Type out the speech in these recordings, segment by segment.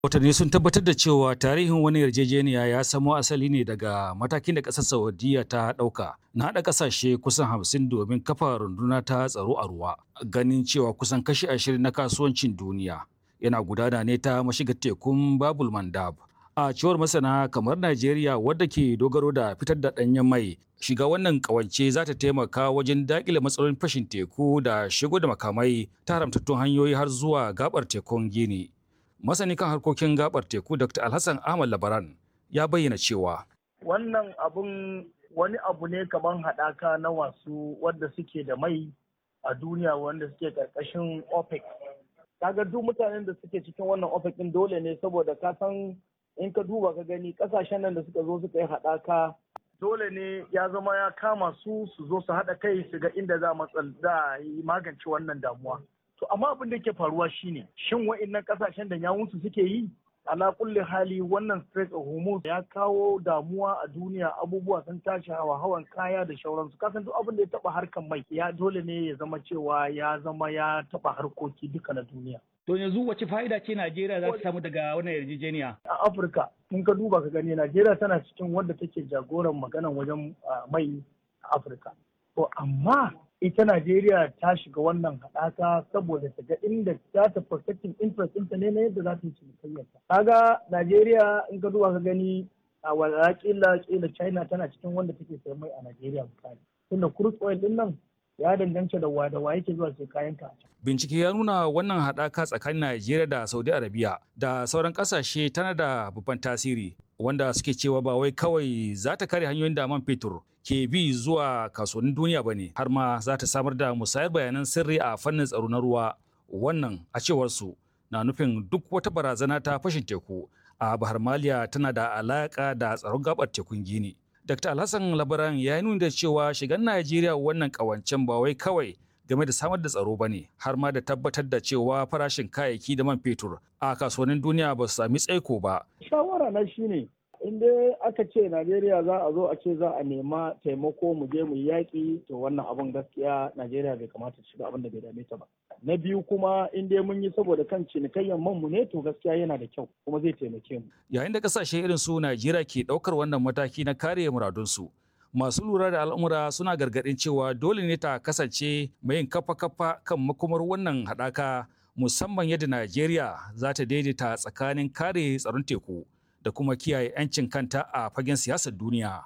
Watanni sun tabbatar da cewa tarihin wani yarjejeniya ya samo asali ne daga matakin da ƙasar Saudiya ta ɗauka na haɗa ƙasashe kusan hamsin domin kafa runduna ta tsaro a ruwa. Ganin cewa kusan kashi ashirin na kasuwancin duniya yana gudana ne ta mashigar tekun Babul Mandab. A cewar masana kamar Najeriya wadda ke dogaro da fitar da ɗanyen mai shiga wannan ƙawance za ta taimaka wajen daƙile matsalolin fashin teku da shigo da makamai ta haramtattun hanyoyi har zuwa gaɓar tekun Gini. masani kan harkokin gabar teku dr alhassan ahmad labaran ya bayyana cewa wannan abun wani abu ne kamar haɗaka na wasu wadda suke da mai a duniya wanda suke ƙarƙashin opec kaga duk mutanen da suke cikin wannan opec din dole ne saboda ka san in ka duba ka gani ƙasashen nan da suka zo suka yi haɗaka dole ne ya zama ya kama su su zo su haɗa kai su ga inda za a yi magance wannan damuwa To amma abin da ke faruwa shine shin wa'annan kasashen da yawunsu suke yi ala kulli hali wannan Strait of Hormuz ya kawo damuwa a duniya abubuwa sun tashi hawa hawan kaya da shauransu kasan duk abin da ya taba harkan mai ya dole ne ya zama cewa ya zama ya taba harkoki duka na duniya. To yanzu wace fa'ida ce Najeriya za ta samu daga wannan yarjejeniya? A Afirka in ka duba ka gani Najeriya tana cikin wadda take jagoran maganan wajen mai a Afirka. To amma ita Najeriya ta shiga wannan haɗaka saboda ta ga inda za ta protecting interest ɗinta ne na yadda za ta yi cinikayyarta. Kaga Najeriya in ka duba ka gani a wala kila kila China tana cikin wanda take sayan mai a Najeriya misali. Tunda crude oil ɗin nan ya danganta da wa da wa yake zuwa sai kayan ka. Bincike ya nuna wannan haɗaka tsakanin Najeriya da Saudi Arabia da sauran ƙasashe tana da babban tasiri wanda suke cewa ba wai kawai za ta kare hanyoyin da man fetur ke bi zuwa kasuwannin duniya ba ne har ma za ta samar da musayar bayanan sirri a fannin tsaro na ruwa wannan a cewar su na nufin duk wata barazana ta fashin teku a bahar maliya tana da alaka da tsaron gabar tekun gini dr alhassan labaran ya yi nuni da cewa shigan najeriya wannan kawancen ba wai kawai game da samar da tsaro ba ne har ma da tabbatar da cewa farashin kayayyaki da man fetur a kasuwannin duniya ba su sami tsaiko ba shawara na shine in dai aka ce Najeriya za a zo a ce za a nema taimako mu je mu yi yaƙi to wannan abun gaskiya Najeriya bai kamata ta shiga abin da bai dame ta ba. Na biyu kuma in dai mun yi saboda kan cinikayyar man mu ne to gaskiya yana da kyau kuma zai taimake mu. Yayin da kasashe irin su Najeriya ke ɗaukar wannan mataki na kare muradunsu. Masu lura da al'amura suna gargaɗin cewa dole ne ta kasance mai yin kafa-kafa kan makomar wannan haɗaka musamman yadda Najeriya za ta daidaita tsakanin kare tsaron teku. da kuma kiyaye 'yancin kanta a fagen siyasar duniya.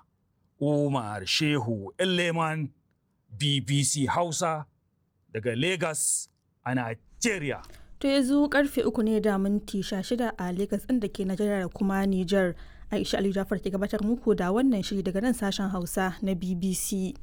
Umar Shehu Leman BBC Hausa daga Lagos a Nigeria. To yanzu karfe uku ne da minti shida a Lagos ɗin da ke Najeriya da kuma Nijar. Aisha Ali Jafar ke gabatar muku da wannan shiri daga nan sashen Hausa na BBC.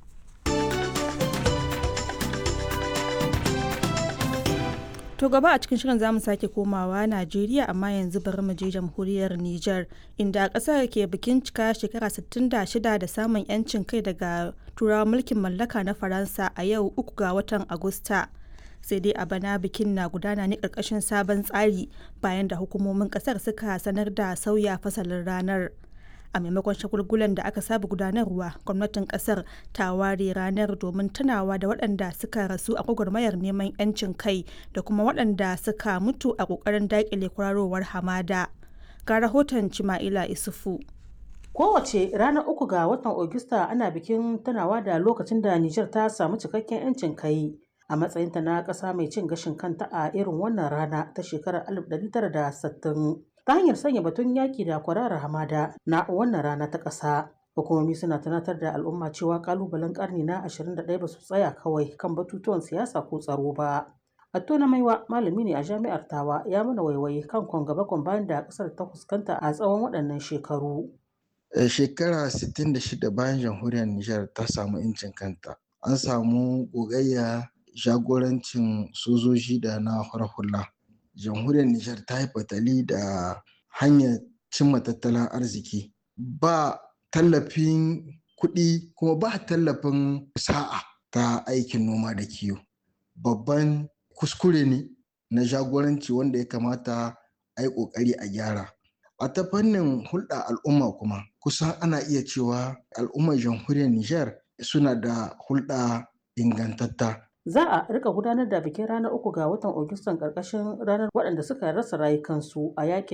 To gaba a cikin shirin zamu sake komawa Najeriya amma yanzu bari mu je jamhuriyar Nijar inda ƙasar ke bikin cika shekara 66 da samun 'yancin kai daga turawa mulkin mallaka na Faransa a yau uku ga watan Agusta. Sai dai a bana bikin na gudana ne ƙarƙashin sabon tsari bayan da hukumomin ƙasar suka sanar da sauya fasalin ranar. a maimakon shagulgulan da aka saba gudanarwa gwamnatin kasar ta ware ranar domin tunawa da waɗanda suka rasu a gwagwarmayar neman 'yancin kai da kuma waɗanda suka mutu a ƙoƙarin daƙile kwararowar hamada ga rahoton cima'ila isufu Kowace ranar uku ga watan Ogista ana bikin tunawa da lokacin da Nijar ta samu cikakken 'yancin kai a matsayinta na ƙasa mai cin gashin kanta a irin wannan rana ta shekarar 1960. ta hanyar sanya batun yaki da kwararar hamada na wannan rana ta ƙasa. Hukumomi suna tunatar da al'umma cewa kalubalen karni na 21 ba su tsaya kawai kan batutuwan siyasa ko tsaro ba. Atto na maiwa malami ne a jami'ar Tawa ya mana waiwaye kan kwangaba bayan da ƙasar ta fuskanta a tsawon waɗannan shekaru. Shekara 66 bayan jamhuriyar Nijar ta samu 'yancin kanta. An samu gogayya jagorancin sojoji da na hula. jamhuriyar Nijar ta yi fatali da hanyar cimma tattalin arziki ba tallafin kuɗi kuma ba tallafin sa'a ta aikin noma da kiwo babban kuskure ne na jagoranci wanda ya kamata a yi ƙoƙari a gyara a ta fannin hulɗa al'umma kuma kusan ana iya cewa al'ummar jamhuriyar Nijar suna da hulɗa ingantatta Za a rika gudanar da bikin ranar uku ga watan Agustan ƙarƙashin ranar waɗanda suka rasa rayukansu a yakin